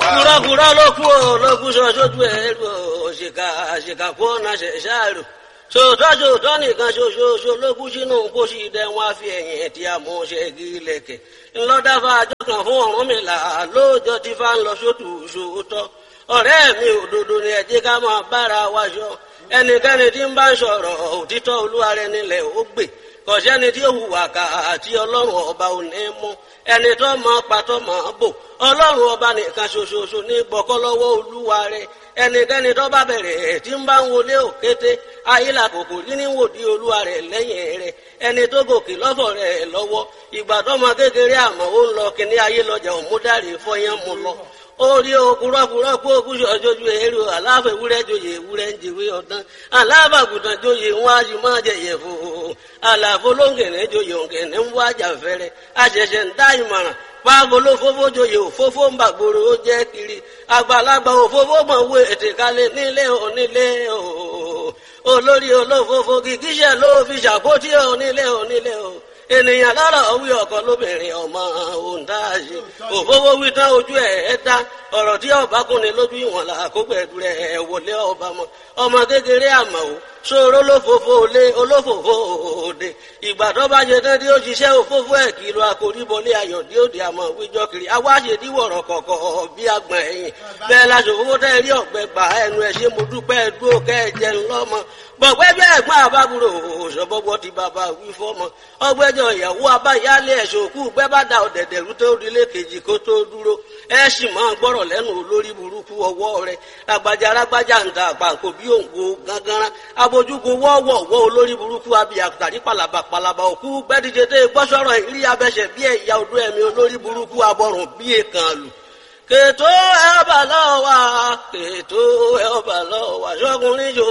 òkúrọ́kúrọ́ ló kú o ló kú sọ sójú ẹ̀ lù o òṣìkà àṣìkà kú ọ̀nà ṣẹ̀ṣáàrù sòótọ́ sòótọ́ nìkan ṣoṣooṣo ló kú sínú pósí dẹ wọn á fi ẹ̀yìn tí a mú ṣe gílẹ̀kẹ̀ ńlọ́dáfà àjọ kan fún Ọ̀rúnmìlà lóòjọ́ tí fá ń lọ sótù sòótọ́ ọ̀rẹ́ mi òdodo ni ẹ jẹ́ ká máa bára wa ṣọ ẹnikẹ́ni tí ń bá ń sọ̀rọ̀ òtítọ́ olúwa rẹ̀ nílẹ̀ ó gbè kọ̀sẹ́ni tí ó hùwà ká àti ọlọ́run ọba ò ní mú ẹni tó mọ pàtó mọ bò ọlọ́run ọba nìkan ṣoṣoṣo ní gbọ́kọ́ lọ́wọ́ olúwa rẹ̀ ẹnikẹ́ni tó bá bẹ̀rẹ̀ tí ń bá ń wọlé òkété ayílà kòkò rí ní wòdí olúwa rẹ̀ lẹ́yìn rẹ̀ ẹni tó gòkè lọ́fọ̀ rẹ̀ lọ́wọ́ ìgbà tó mọ kékeré àmọ́ ó ń lọ kíní ayé lọ́jà òmúdàrí fọyán mu lọ orí okùrọ́kùrọ́ kó okùsù ọjọ́jú èrò aláfẹ́ ewúrẹ́ joyè ewúrẹ́ ń jèwé ọ̀dán alábàgùtàn joyè wọn a sì máa jẹyẹ fò àlàfo lóńgẹ̀rẹ́ joyè òǹgẹ̀rẹ́ ń wá jàfẹ́rẹ́ àṣẹ̀ṣẹ̀ ń dá ìmọ̀ràn pàgolo fófó joyè òfófó ń bàgbòrò ó jẹ́ kiri àgbàlagbà òfófó mọ̀ wé ètè kalẹ̀ nílé onílé o olórí olófófó kìkíṣẹ́ ló fi ṣàpótí onílé onílé o ènìyàn lọ́rọ̀ wí ọkọ lóbìnrin ọmọ òǹdáàṣe òfófó wí tán ojú ẹ̀ ẹ́ dá ọ̀rọ̀ tí ọba kúnni lójú ìwọ̀n là kó gbẹ̀dú rẹ̀ wọlé ọba mọ́ ọmọ kékeré àmọ́ o ṣòro olófòfò olé olófòfò òde ìgbà tó bá ṣe tán tí ó ṣiṣẹ́ òfófó ẹ̀ kìlọ̀ àkóríbọlé ayọ̀ tí ó di àmọ́ wíjọ́ kiri awáṣe díwọ̀rọ̀ kọ̀kọ̀ bí agbọ̀n ẹ̀yìn bẹ́ẹ̀ láṣọ òfófó tẹ́ rí ọ̀gbẹ́ gbà ẹnu ẹ̀ ṣe mo dúpẹ́ dúró kẹ́ ẹ jẹun lọ́mọ gbọ̀gbẹ́ bí ẹ̀gbọ́n àbábúrò òṣọ́bọ́gbọ́ ti bàbá wí fọ́mọ ọgbẹ́jọ ìyàwó abáyálé ẹ̀ṣọ́ òkú gbẹ́ bá da ọ̀dẹ̀dẹ̀ rú tó dilé kejì kó tó dúró ẹ sì máa gbọ́rọ̀ lẹ́nu olórí burúkú ọwọ́ rẹ̀ agbájá arágbájá ń ta àpàǹkò bí òǹgbò gángan abojúgun wọ́ọ̀wọ̀ wọ́ olórí burúkú abiyà tàrí palaba palaba òkú gbẹ́díje tẹ́ gbọ́sọ̀rọ̀ ìrí abẹ́sẹ̀ bí ẹ̀yà odó ẹ̀mí olórí burúkú abọ́rùn bí èkán lù kètò ẹ̀ ọba lọ́wọ́ kètò ẹ̀ ọba lọ́wọ́ ṣọ́kùnrin jò